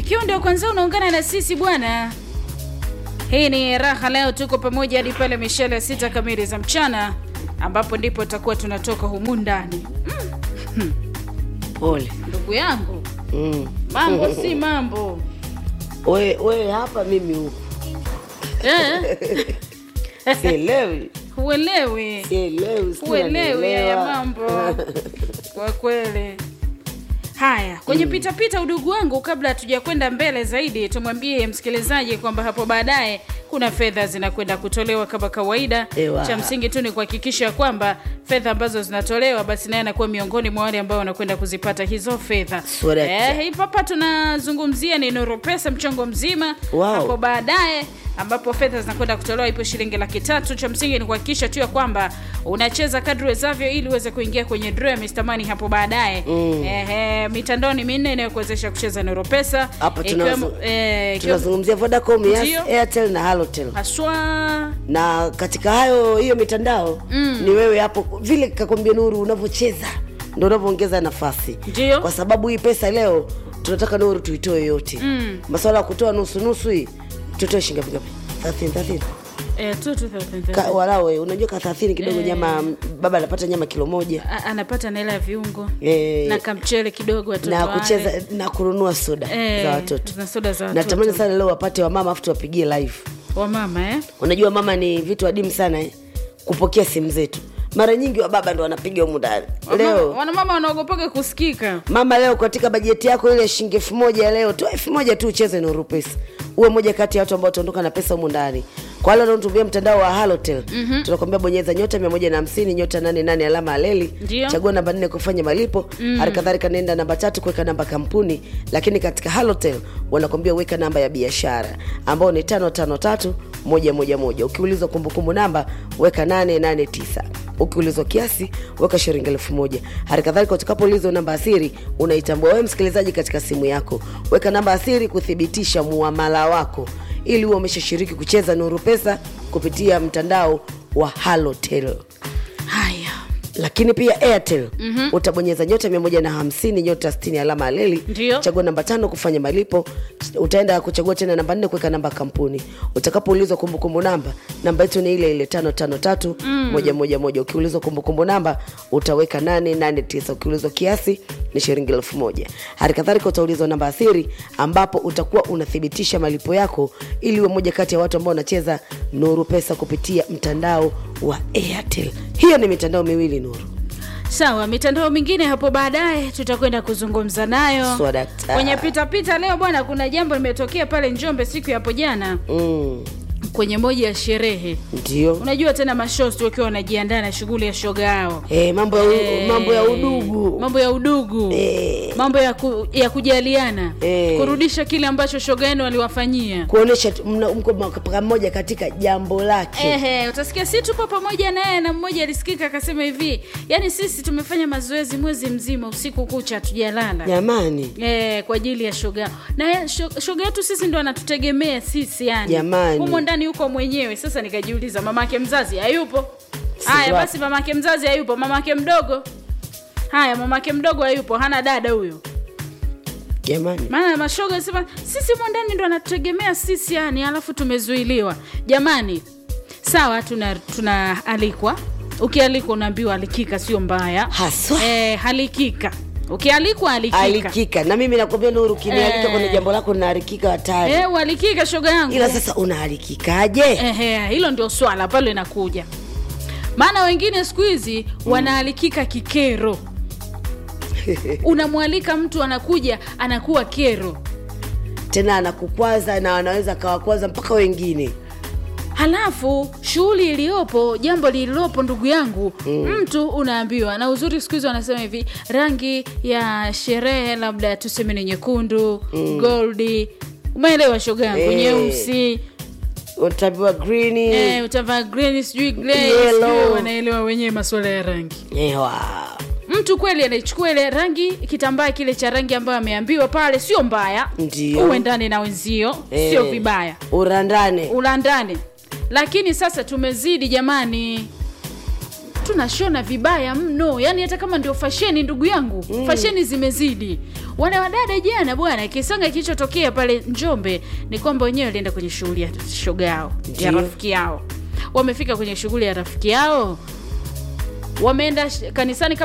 ikiwa ndio kwanza unaungana na sisi bwana hii ni raha leo tuko pamoja hadi pale mishale ya sita kamili za mchana ambapo ndipo tutakuwa tunatoka humu ndani Pole. ndugu yangu Mm. mambo si mambo We, we hapa mimi huku eh? sielewi, huelewi sielewi, sijui huelewi haya unanielewa. mambo kwa kweli haya kwenye pitapita udugu wangu kabla hatuja kwenda mbele zaidi tumwambie msikilizaji kwamba hapo baadaye kuna fedha zinakwenda kutolewa kama kawaida Ewa. cha msingi tu ni kuhakikisha kwamba fedha ambazo zinatolewa basi naye anakuwa miongoni mwa wale ambao wanakwenda kuzipata hizo fedha Correct. eh, hii hapa tunazungumzia ni Nuru Pesa mchongo mzima Wow. hapo baadaye ambapo fedha zinakwenda kutolewa ipo shilingi laki tatu cha msingi ni kuhakikisha tu ya kwamba unacheza kadri wezavyo ili uweze kuingia kwenye draw ya Mr. Money hapo baadaye mm. Ehe, mitandao ni minne inayokuwezesha kucheza Nuru Pesa Hapa ikiwemo- tunazo- eh, ikiwemo- tunazungumzia Vodacom, Yas, Ndio. Airtel na Halotel haswa na katika hayo hiyo mitandao mm. ni wewe hapo vile kakwambia Nuru unavyocheza ndo unavyoongeza nafasi Ndio. kwa sababu hii pesa leo tunataka Nuru tuitoe yote mm. masuala ya kutoa nusu nusu hii tutoe shilingi ngapi ngapi 30 30 eh, tu, tu, tu, tu, tu. Ka, walawe unajua ka 30 kidogo Eh. nyama baba anapata nyama kilo moja A- anapata na hela ya viungo Eh, na kamchele kidogo watoto na wale. kucheza na kununua soda Eh, za watoto na soda za watoto natamani sana leo wapate wamama afu tuwapigie live wa mama eh? unajua mama ni vitu adimu sana eh? kupokea simu zetu mara nyingi wa baba ndo wanapiga humu ndani Wamama- leo wanamama wanaogopaga kusikika mama leo katika bajeti yako ile shilingi elfu moja leo toa elfu moja tu ucheze Nuru Pesa uwe moja kati ya watu ambao utaondoka na pesa humu ndani kwa wale wanaotumia mtandao wa Halotel mm-hmm. tunakwambia bonyeza nyota mia moja na hamsini nyota nane nane alama ya leli Ndio. chagua namba nne kufanya malipo mm. hali kadhalika nenda namba tatu kuweka namba kampuni lakini katika Halotel wanakwambia weka namba ya biashara ambao ni tano tano tatu moja moja moja ukiulizwa kumbukumbu namba weka nane nane tisa ukiulizwa kiasi weka shilingi elfu moja hali kadhalika utakapoulizwa namba asiri unaitambua wewe msikilizaji katika simu yako weka namba asiri kuthibitisha muamala wako ili huwe umeshashiriki kucheza nuru pesa kupitia mtandao wa halotel haya lakini pia airtel mm-hmm. utabonyeza nyota 150 nyota 60 alama aleli Ndio. chagua namba tano kufanya malipo utaenda kuchagua tena namba nne kuweka namba ya kampuni utakapoulizwa kumbukumbu namba namba yetu ni ile ile tano tano tatu moja moja moja ukiulizwa kumbukumbu namba utaweka nane nane tisa ukiulizwa kiasi ni shilingi elfu moja hali kadhalika utaulizwa namba asiri ambapo utakuwa unathibitisha malipo yako ili uwe moja kati ya watu ambao wanacheza nuru pesa kupitia mtandao wa airtel hiyo ni mitandao miwili nuru sawa mitandao mingine hapo baadaye tutakwenda kuzungumza nayo So dakta. kwenye pitapita leo bwana kuna jambo limetokea pale njombe siku ya hapo jana mm, kwenye moja ya sherehe ndio unajua tena mashosti wakiwa wanajiandaa na shughuli ya shoga yao Eh, mambo ya, u- Eh, mambo ya udugu mambo ya udugu Eh. mambo ya, ku, ya kujaliana Eh. kurudisha kile ambacho shoga yenu aliwafanyia kuonyesha tu- mna- mko ma- pamoja katika jambo lake Ehe, utasikia si tupo pamoja naye na mmoja alisikika akasema hivi yaani sisi tumefanya mazoezi mwezi mzima usiku kucha hatujalala jamani Eh, kwa ajili ya shoga na ye- sho- shoga yetu sisi ndo anatutegemea sisi yani Jamani. humo ndani yuko mwenyewe sasa nikajiuliza mamake mzazi hayupo Si haya wapi. basi mamake mzazi hayupo mamake mdogo haya mamake mdogo hayupo hana dada huyo jamani maana mashoga sema sisi humo ndani ndo anatutegemea sisi yani alafu tumezuiliwa jamani sawa tuna tunaalikwa ukialikwa unaambiwa alikika sio mbaya haswa eh, halikika ukialikwa alikika alikika na mimi nakwambia nuru ukinialika Eh. kwenye jambo lako naalikika hatari Eh, ualikika shoga yangu ila sasa unaalikikaje Ehe, hilo ndio swala pale inakuja maana wengine siku hizi wanaalikika kikero unamwalika mtu anakuja anakuwa kero tena anakukwaza na anaweza akawakwaza mpaka wengine halafu shughuli iliyopo jambo lililopo ndugu yangu mm. mtu unaambiwa na uzuri siku hizi wanasema hivi rangi ya sherehe labda tuseme ni nyekundu mm. goldi umeelewa shoga yangu Eh. nyeusi utaambiwa green eh, utavaa green sijui grey, Yellow. sijui wanaelewa wenyewe masuala ya rangi ewa mtu kweli anaichukua ile rangi kitambaa kile cha rangi ambayo ameambiwa pale sio mbaya Ndio. uendane na wenzio Eh, sio vibaya urandane ulandane lakini sasa tumezidi jamani tunashona vibaya mno yani hata kama ndio fasheni ndugu yangu mm. fasheni zimezidi wana wadada jana bwana kisanga kilichotokea pale njombe ni kwamba wenyewe walienda kwenye shughuli ya shoga yao ya Ndio. rafiki yao wamefika kwenye shughuli ya rafiki yao wameenda sh- kanisani